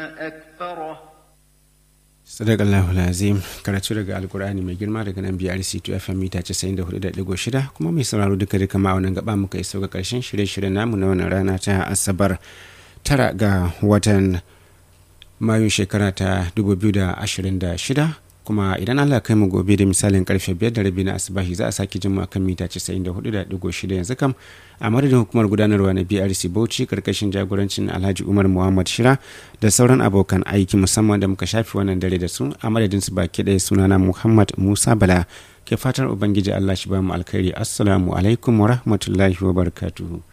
أكثره sadakallahu lazim karatu daga alkur'ani mai girma daga nan brc 2 fm mita 94.6 kuma mai sauraro duka duka ma wannan gaba muka iso ga karshen shirye-shiryen namu na wannan rana ta asabar tara ga watan mayun shekara ta 2026 kuma idan allah kai mu gobe da misalin karfe 5 da rabi na asibahi za a sake jin mu kan mita 94.6 yanzu kam a madadin hukumar gudanarwa na brc bauchi karkashin jagorancin alhaji umar muhammad shira da sauran abokan aiki musamman da muka shafi wannan dare da su a madadin su baki ɗaya sunana muhammad musa bala ke fatar ubangiji allah shi ba mu alkhairi assalamu alaikum wa rahmatullahi wa barakatuhu